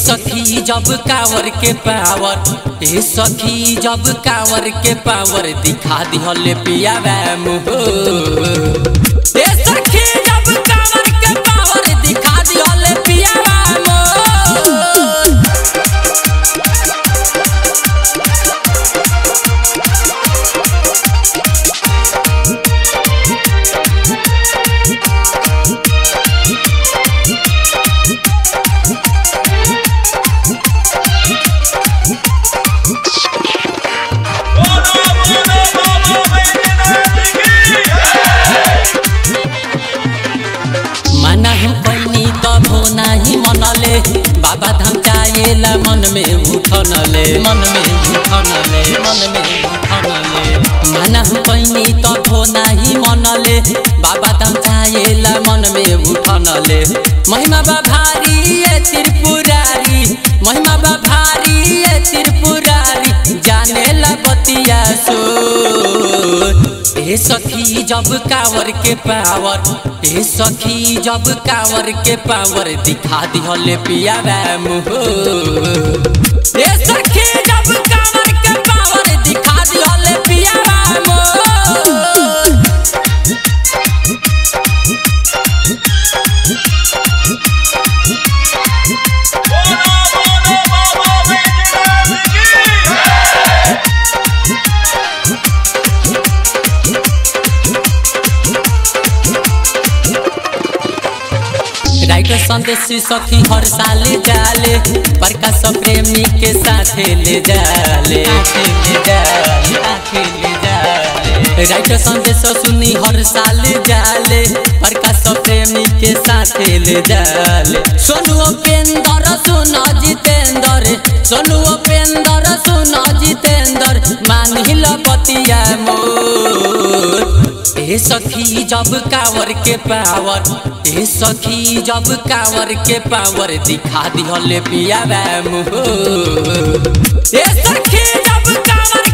सखी जब कावर के पावर ए सखी जब कावर के पावर दिखा दिहले पिया मुँह ए सखी जब कावर के पावर दिखा दिहले पिया मोर मना हम पैनी तब हो नाही मनले बाबा धाम चाहेला मन में उठनले मन में उठनले मन में उठनले मना हम पैनी तब हो नाही मनले बाबा धाम चाहेला मन में उठनले महिमा बा भारी ये त्रिपुरारी महिमा बा भारी ये त्रिपुरारी जानेला बतिया सो ए सखी जब कावर के पावर ए सखी जब कावर के पावर दिखा दिहले पिया मुँह ए सखी जब कावर के पावर दिखा दिहले पिया मोर राइटर संदेश सखी हर साल जाले प्रकाश प्रेमी के साथ ले जाले ले जाले ले जाले राइटर संदेश सुनी हर साल जाले प्रकाश प्रेमी के साथ ले जाले सोनू उपेंद्र सुनो जितेंद्र सोनू उपेंद्र सुनो जितेंद्र मानिल बतिया मोर ए सखी जब कावर के पावर ए सखी जब कावर के पावर दिखा दिहले पिया मुँह ए सखी जब कावर